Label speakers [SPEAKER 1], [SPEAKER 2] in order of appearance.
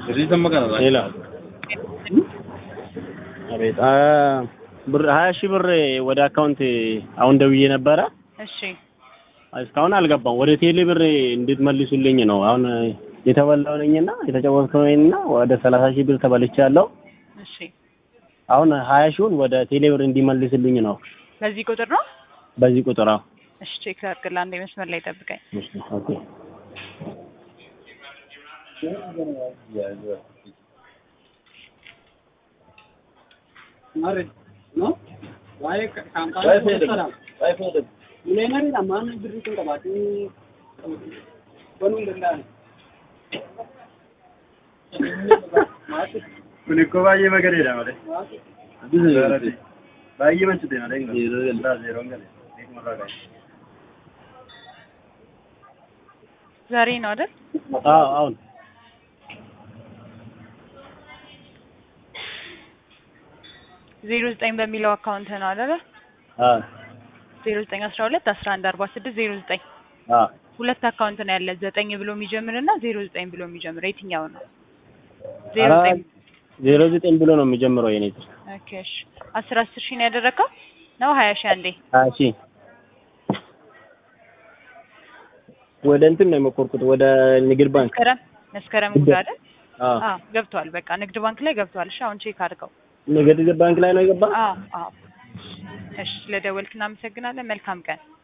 [SPEAKER 1] ሌላ አቤት አ ብር ሀያ ሺህ ብር ወደ አካውንት አሁን ደውዬ ነበረ።
[SPEAKER 2] እሺ
[SPEAKER 1] እስካሁን አልገባም። ወደ ቴሌ ብር እንድትመልሱልኝ ነው። አሁን የተበላው ነኝና የተጫወትኩ ነኝና ወደ ሰላሳ ሺህ ብር ተበልቻለሁ።
[SPEAKER 2] እሺ
[SPEAKER 1] አሁን ሀያ ሺውን ወደ ቴሌ ብር እንዲመልስልኝ ነው
[SPEAKER 2] በዚህ ቁጥር ነው።
[SPEAKER 1] በዚህ ቁጥር። አዎ
[SPEAKER 2] እሺ ቼክ ላድርግልህ። አንዴ መስመር ላይ ጠብቀኝ።
[SPEAKER 1] እሺ፣ ኦኬ
[SPEAKER 3] Kun ikkoo baay'ee magareedha malee. Baay'ee manchite malee. Zeeroon galee. Eegumarraa galee.
[SPEAKER 2] ዛሬ ነው አይደል?
[SPEAKER 1] አዎ አሁን
[SPEAKER 2] ዜሮ ዘጠኝ በሚለው አካውንት ነው አይደል?
[SPEAKER 1] አዎ
[SPEAKER 2] ዜሮ ዘጠኝ አስራ ሁለት አስራ አንድ አርባ ስድስት ዜሮ ዘጠኝ
[SPEAKER 1] አዎ
[SPEAKER 2] ሁለት አካውንት ነው ያለ ዘጠኝ ብሎ የሚጀምር እና ዜሮ ዘጠኝ ብሎ የሚጀምር የትኛው ነው? ዜሮ
[SPEAKER 1] ኧረ
[SPEAKER 2] ዘጠኝ
[SPEAKER 1] ዜሮ ዘጠኝ ብሎ ነው የሚጀምረው የኔ ስር
[SPEAKER 2] ኦኬ እሺ አስር አስር ሺህ ነው ያደረግከው ነው ሀያ ሺህ አንዴ
[SPEAKER 1] ሀያ ሺህ ወደ እንትን ነው የሞከርኩት ወደ ንግድ ባንክ
[SPEAKER 2] መስከረም መስከረም ጉዳ አይደል?
[SPEAKER 1] አዎ
[SPEAKER 2] አዎ ገብቷል። በቃ ንግድ ባንክ ላይ ገብቷል። እሺ አሁን ቼክ አድርገው።
[SPEAKER 1] ንግድ ባንክ ላይ ነው የገባ
[SPEAKER 2] አዎ አዎ። እሺ ስለደወልክ እናመሰግናለን። መልካም ቀን